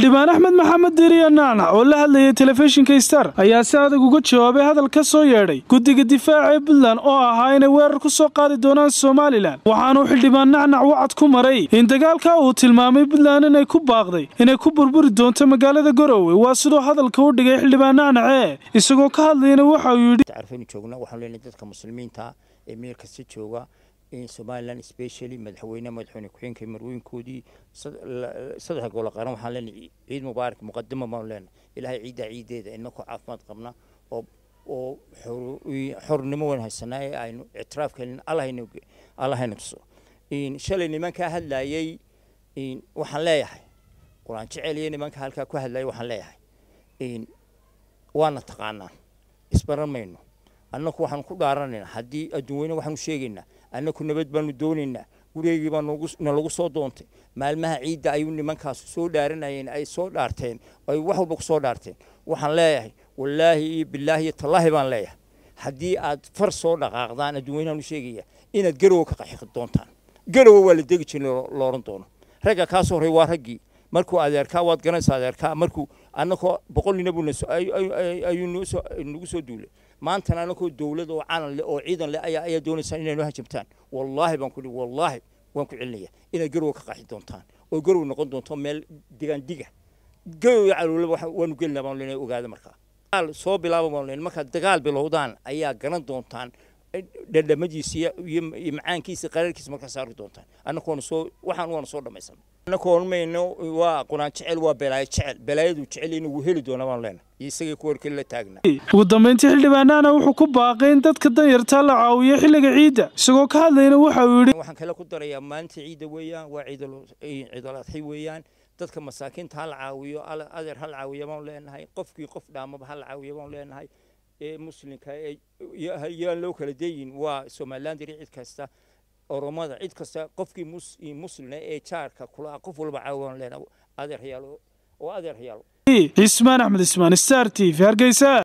xildhibaan axmed maxamed diiriya naanac oo la hadlayay telefishinka star ayaa si adag uga jawaabay hadal ka soo yeedhay guddiga difaaca ee puntland oo ahaa inay weerar ku soo qaadi doonaan somalilan waxaanuu xildhibaan nacnac wacad ku maray in dagaalka uu tilmaamay puntland inay ku baaqday inay ku burburi doonto magaalada garowe waa siduu hadalka u dhigay xildhibaan nacnace isagoo ka hadlayna waxa uu yidhi arfaynu joogna waxaan leenahay dadka muslimiinta ee meel kasta jooga in somaliland specially madaxweyne madaxweyne ku-xigeenka marweynkoodii saddexa golo qaran waxaan leenahay ciid mubaarak muqadimo baan leenahay ilaahay ciiddaa ciideeda inakoo caafimaad qabna oo oo xornimo weyn haysanaa ee aynu ictiraafkeelin allahayna allahayna tuso shalay nimankaa hadlayay waxaan leeyahay qur-aan jecel iyo nimanka halkaa ku hadlayay waxaan leeyahay waana taqaanaa isbaran mayno annaku waxaanu ku dhaaranaynaa haddii adduunweyne waxaanu sheegaynaa annaku nabad baanu doonaynaa gurigeygii baa nalagu soo doontay maalmaha ciidda ayuu nimankaas soo dhaaranayeen ay soo dhaarteen ay wax walba ku soo dhaarteen waxaan leeyahay wallaahi iyo bilaahi iyo tallaahi baan leeyahay haddii aad far soo dhaqaaqdaan adduunweynaanu sheegaya inaad garowe ka qaxi doontaan garowe waa la degi jirin lo odhan doono ragga kaa soo horey waa raggii markuu adeerkaa waad garanaysaa adeerkaa markuu annakoo boqol nina buu ayuu nagu soo duulay maantana annakoo dowlad oo calan leh oo ciidan leh ayaa ayaa doonaysaa inay noo hajabtaan wallaahi baan ku wallaahi waan ku celinaya inaad garowe ka qaxi doontaan oo garowe noqon doonto meel digaan diga garowe caloolaba waanu gelinaa baan leenahay ogaada markaa dagaal soo bilaaba baan leenahay markaad dagaal bilowdaan ayaa garan doontaan dhadhamadiisa iyo macaankiisa qararkiisa markaa saari doontaan annakoona soo waxaan waana soo dhammaysan annakoon mayno waa qunaan jecel waa belaayo jecel belaayadu jecel inuu wuu heli doona baan leenahay iyo isagii ku warkeli la taagnaa ugu dambayntii xildhibaanahana wuxuu ku baaqay in dadka danyartaa la caawiyo xilliga ciidda isagoo ka hadlayna waxa uu yidhi waxaan kale ku darayaa maalinta ciidda weeyaan waa ciidal adxi weeyaan dadka masaakiinta ha la caawiyo adeer ha la caawiyo baan leenahay qofkii qof dhaamaba ha la caawiyo baan leenahay ee muslimka yaan loo kala dayin waa somaliland iyo cid kasta oromada cid kasta qofkii muslina ee jaarka kula qof walba caawan leena adeer hayaalo oo adeer hayaalo cismaan axmed ismaan star t v hargeysa